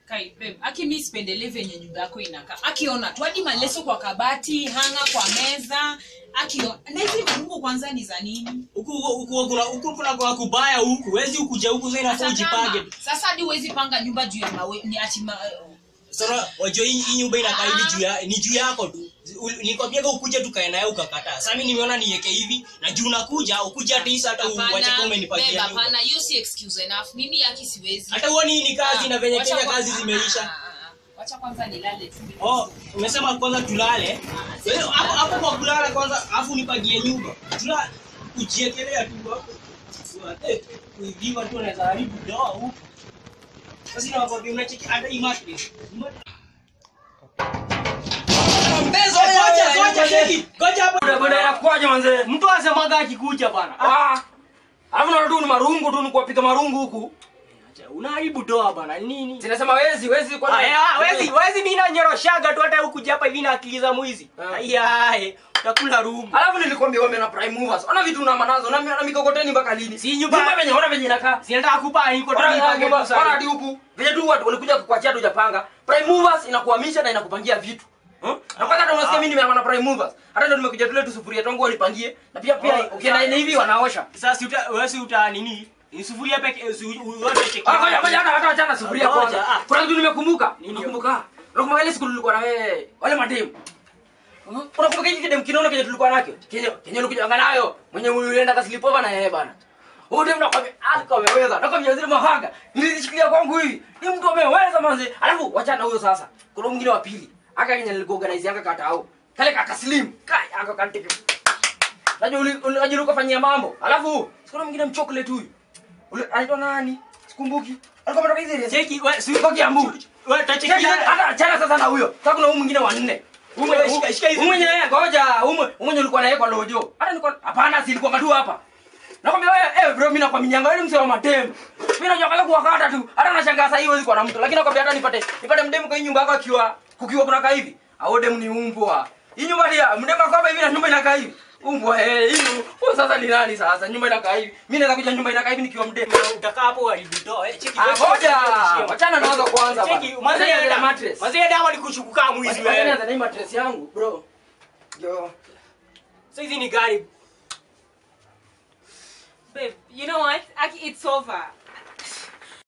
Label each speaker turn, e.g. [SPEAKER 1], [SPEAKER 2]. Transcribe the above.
[SPEAKER 1] Kai, babe, aki mi sipendelee venye nyumba yako inakaa akiona tu hadi maleso kwa kabati hanga kwa meza akiona na hizi marungu kwanza ni za nini
[SPEAKER 2] huku huku kuna huku kuna kwa kubaya huku wezi ukuja huku sasa inafaa
[SPEAKER 1] Hata kama-
[SPEAKER 2] ujipange
[SPEAKER 1] sasa hadi huwezi panga nyumba juu ya mawe ni ati ma,
[SPEAKER 2] sasa wajua hii hii nyumba inakaa hivi juu ya ni juu yako tu nikwambiaga ukuje tukae naye ukakataa sasa mimi nimeona niweke hivi na juu unakuja ukuja hata hisa hata uache kama
[SPEAKER 1] Hapana,
[SPEAKER 2] umenipatia
[SPEAKER 1] babe,
[SPEAKER 2] nyumba
[SPEAKER 1] hapana hiyo si excuse enough mimi yaki siwezi
[SPEAKER 2] hata huoni hii ni kazi na venye
[SPEAKER 1] Wacha
[SPEAKER 2] Kenya
[SPEAKER 1] kwa-
[SPEAKER 2] kazi
[SPEAKER 1] ah,
[SPEAKER 2] zimeisha
[SPEAKER 1] ah, ah, ah. wacha kwanza nilale tu
[SPEAKER 2] oh umesema kwanza tulale Wewe, hapo hapo kwa kulala kwanza afu nipagie nyumba tula kujiekelea tu hapo Eh, kuibiwa tu anaweza haribu doa huko sasa inakwambia unacheki hata hii mattress Mbezo, ngoja, ngoja, cheki. Ngoja hapo.
[SPEAKER 3] Boda inakuwaje manze?
[SPEAKER 2] mtu asemaga akikuja bana
[SPEAKER 3] Ah. Alafu naona tu ni marungu tu ni kuwapiga marungu huku.
[SPEAKER 2] unaharibu doa bana nini
[SPEAKER 3] Sinasema wezi, wezi kwa
[SPEAKER 2] Aya, wezi wezi mimi nanyoroshaga tu hata huku hapa hivi na akili za mwizi
[SPEAKER 3] Ah.
[SPEAKER 2] ayaye utakula rumu
[SPEAKER 3] Alafu nilikwambia wame na prime movers. Ona vitu na manazo na na mikokoteni mpaka lini?
[SPEAKER 2] Si nyumba-
[SPEAKER 3] Nyumba venye ona venye inakaa.
[SPEAKER 2] sinataka kupa iko tu
[SPEAKER 3] Ona
[SPEAKER 2] nipange
[SPEAKER 3] nyumba,
[SPEAKER 2] tu sasa.
[SPEAKER 3] ona hadi huku. Venye tu watu walikuja kukuachia tu hujapanga. Prime movers inakuhamisha na inakupangia vitu. Hmm? Na kwanza hata unasikia mimi nimeama na prime movers. Hata ndio nimekuja tule tu sufuria tangu wanipangie. Na pia pia
[SPEAKER 2] Oh,
[SPEAKER 3] ukienda
[SPEAKER 2] sa-
[SPEAKER 3] hivi wanaosha.
[SPEAKER 2] sasa si uta wewe si uta nini ni sufuria peke si wote cheki
[SPEAKER 3] Ah, ngoja ngoja hata hata achana sufuria
[SPEAKER 2] Ngoja,
[SPEAKER 3] kwanza.
[SPEAKER 2] ah.
[SPEAKER 3] Kuna kitu nimekumbuka.
[SPEAKER 2] Nini?
[SPEAKER 3] Nakumbuka. Nakumbuka ile siku tulikuwa na wewe. Wale mademu. Hmm? Unakumbuka hiki kidemu kinono kenye tulikuwa nacho? Kenye kenye ulikuja nayo. Mwenye ulienda kaslipova na yeye bana. Huyo demu nakwambia alikuwa ameweza. Nakwambia zile mahanga. Nilishikilia kwangu hivi. Ni mtu ameweza manze. Alafu wachana huyo sasa. Kuna mwingine wa pili. Aka kenye nilikuorganize aka kata au. Kale kaka slim. Kai aka kantike. Najua uli- uli- unajua ukafanyia mambo. Alafu sikuna mwingine mchocolate huyu. Ule anaitwa nani? Sikumbuki. Alikuwa ametoka hizi
[SPEAKER 2] cheki wewe si
[SPEAKER 3] Kwa Kiambu.
[SPEAKER 2] wewe
[SPEAKER 3] Cheki,
[SPEAKER 2] tacheki
[SPEAKER 3] hata achana sasa na huyo. Sasa kuna huyu mwingine wa nne. Huyu
[SPEAKER 2] Wewe,
[SPEAKER 3] mwenye-
[SPEAKER 2] shika- shika hizi.
[SPEAKER 3] huyu mwenye ngoja, huyu mwenye- huyu mwenye ulikuwa naye kwa lojo. Hata nilikuwa hapana, si ilikuwa madu hapa. Nakwambia wewe, eh bro, mimi nakwambianga wewe ni msee wa matembe. Mimi najua kama kuwakata tu. Hata nashangaa sasa hivi huwezi kuwa na mtu. Lakini nakwambia hata nipate nipate mdemu kwa hii nyumba yako akiwa kukiwa kuna kaa hivi. Au demu ni umbwa. Hii nyumba dia, mdemu kwa hapa hivi na nyumba inakaa hivi. Umbwa eh, hii huyu sasa ni nani sasa? Nyumba inakaa hivi. Mimi naweza kuja nyumba inakaa hivi nikiwa mdemu.
[SPEAKER 2] utakaa hapo haribu doa eh cheki
[SPEAKER 3] Ah,
[SPEAKER 2] wewe,
[SPEAKER 3] ngoja.
[SPEAKER 2] cheki,
[SPEAKER 3] Wachana nazo kwanza bana.
[SPEAKER 2] cheki
[SPEAKER 3] Mazee
[SPEAKER 2] mazee
[SPEAKER 3] ya
[SPEAKER 2] ya
[SPEAKER 3] mattress.
[SPEAKER 2] mazee ya dawa nikushukuka mwizi
[SPEAKER 3] Wacha
[SPEAKER 2] wewe
[SPEAKER 3] nianze na hii mattress yangu, bro. Yo.
[SPEAKER 2] sasa hizi ni gari
[SPEAKER 1] babe you know what Aki, it's over